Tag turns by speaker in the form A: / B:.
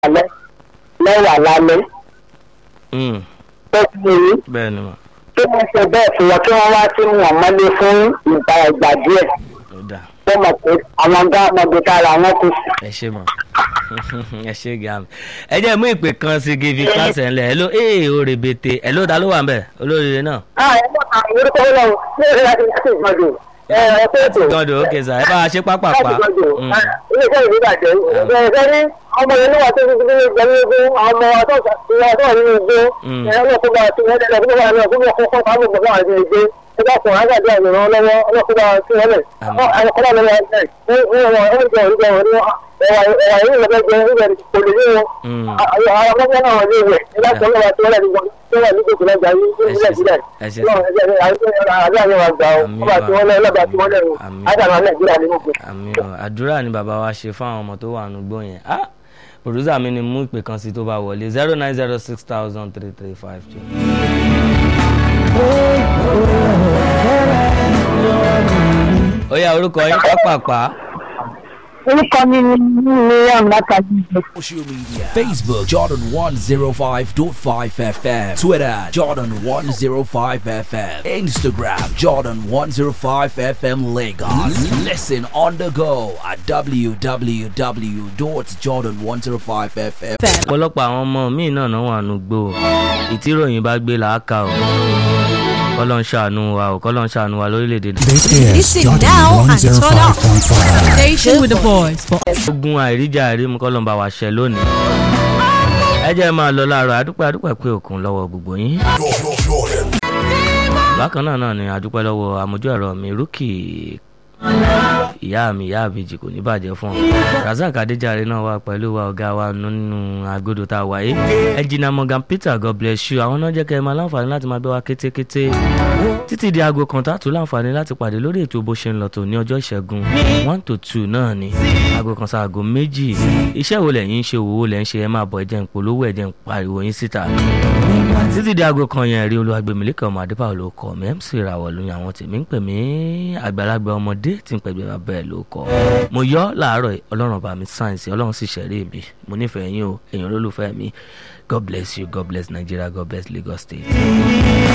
A: alẹ́ mẹ́wàá lálẹ́
B: Mm,
A: tó ti rí
B: bẹ́ẹ̀ ni mà
A: kí wọ́n ṣe bẹ́ẹ̀ fún wọn kí wọ́n wá sí wọn mọ́lé fún ìgbà ìgbà díẹ̀
B: ó dà
A: tó mọ̀ pé àwọn ọ̀gá ọmọdé kára wọn kù sí.
B: ẹ ṣe mọ̀ ẹ ṣe gàm ẹ jẹ́ mú ìpè kan sí gífi kásẹ̀ ńlẹ̀ ẹ ló ee o rèbètè ẹ ló ta ló wà ń bẹ̀ olóríire náà.
A: ah ẹ mọ̀ àwọn orúkọ wọn lọ sí ìrìn àti láti ìgbọ̀dọ̀ ẹ ẹ tó ètò
B: gọ́dọ̀ ó kẹsà ẹ bá a ṣe pápápá.
A: láti ìgbọ̀dọ̀
B: Mm,
A: ilé iṣẹ́ ìlú ìbàjẹ́ ẹ ẹ ní ọmọ yẹn níwà tó ti fi ní ìgbẹ́ nínú igbó àwọn ọmọ wa tó wà tó wà nínú igbó
B: Mm.
A: ẹ ọlọ́kùnrin àti ẹ̀ ẹ̀ ọlọ́kùnrin àti ọkùnrin kọ́kọ́ fáwọn ọmọ náà ní igbó ẹ bá kùn ágàdé àyẹ̀wò lọ́wọ́ ọlọ́kùnrin àti ẹ̀ lẹ̀
B: Àmín.
A: ọlọ́kùnrin àti ẹ̀ ní ìwọ̀n oúnjẹ oúnjẹ wọn ní ẹwà ẹwà yìí lọ́gbẹ́ jẹ oúnjẹ kò lè ní wọn
B: mm.
A: àwọn ọmọ náà wà ní ìwẹ̀ ẹ bá kùn ọlọ́wọ́ àti ọlọ́wọ́ tó wà ní gbogbo lọ́jà yìí ní ìlẹ̀ ìbílẹ̀
B: ẹ ṣe
A: àbí àwọn àgbà ọ ọba tí wọ́n lẹ́ ọlọ́ba tí wọ́n lẹ́rù
B: Àmín.
A: àdàmà nàìjíríà ní gbogbo.
B: àmì ọ àdúrà ni bàbá wa ṣe fún àwọn ọmọ tó wà nùgbò yẹn ah pòdúsà mi ni mú ìpè kan sí tó bá wọlé zero nine zero six thousand three three five two. ó yá orúkọ yín pápápá
A: orúkọ mi ni miriam látàjú
C: Social media Facebook Jordan 105.5 FM Twitter Jordan 105 FM Instagram Jordan 105 FM Lagos Listen on the go at www.jordan105fm
B: ọ̀pọ̀lọpọ̀ àwọn ọmọ míì náà náà wà nùgbò ìtíròyìn bá gbé làákà o kọ́lọ́ ń ṣàánú wa o kọ́lọ́ ń ṣàánú wa lórílẹ̀‐èdè
D: This is
E: Listen
D: Jordan
E: now and turn up.
D: 105.5.
E: Station with the boys for
B: ogun àìríjà àìrímu kọ́lọ́ ń bá wa ṣẹ lónìí ẹ jẹ́ máa lọ láàárọ̀ adúpẹ́ adúpẹ́ pé òkun lọ́wọ́ gbogbo yín bákan náà náà ni adúpẹ́ lọ́wọ́ amójú ẹ̀rọ mi rúkì ìyá mi ìyá àbèjì kò ní bàjẹ́ fún ọ razak adéjàre náà wà pẹ̀lú wa ọ̀gá wa nínú agodo tá a wáyé ẹnjìnà morgan peter god bless you àwọn náà jẹ́ kẹ́ ẹ máa láǹfààní láti máa gbé wa kétékété títí di aago kan tá a tún láǹfààní láti pàdé lórí ètò bó ṣe ń lọ tó ní ọjọ́ ìṣẹ́gun one to two náà ni aago kan sáà aago méjì iṣẹ́ wo lẹ́yìn ń ṣe òwò lẹ́ ń ṣe ẹ máa bọ̀ ẹ̀jẹ̀ ń polówó ẹ̀jẹ̀ ń pariwo yín síta títí di aago kan yẹn rí olúwàgbẹ̀mílẹ́kẹ̀ ọmọ adébáwò ló kọ́ mi mc ìràwọ̀ lóyún àwọn tèmi ń pè mí àgbàlagbà ọmọdé tí ń pẹ̀gbẹ́ bá bẹ́ẹ̀ ló kọ́ mo yọ́ láàárọ̀ yìí, ọlọ́run bá mi sáyẹ̀nsì ọlọ́run sì ṣẹ̀rí mi mo nífẹ̀ẹ́ yín o èèyàn olólùfẹ́ mi god bless you god bless nigeria god bless lagos state.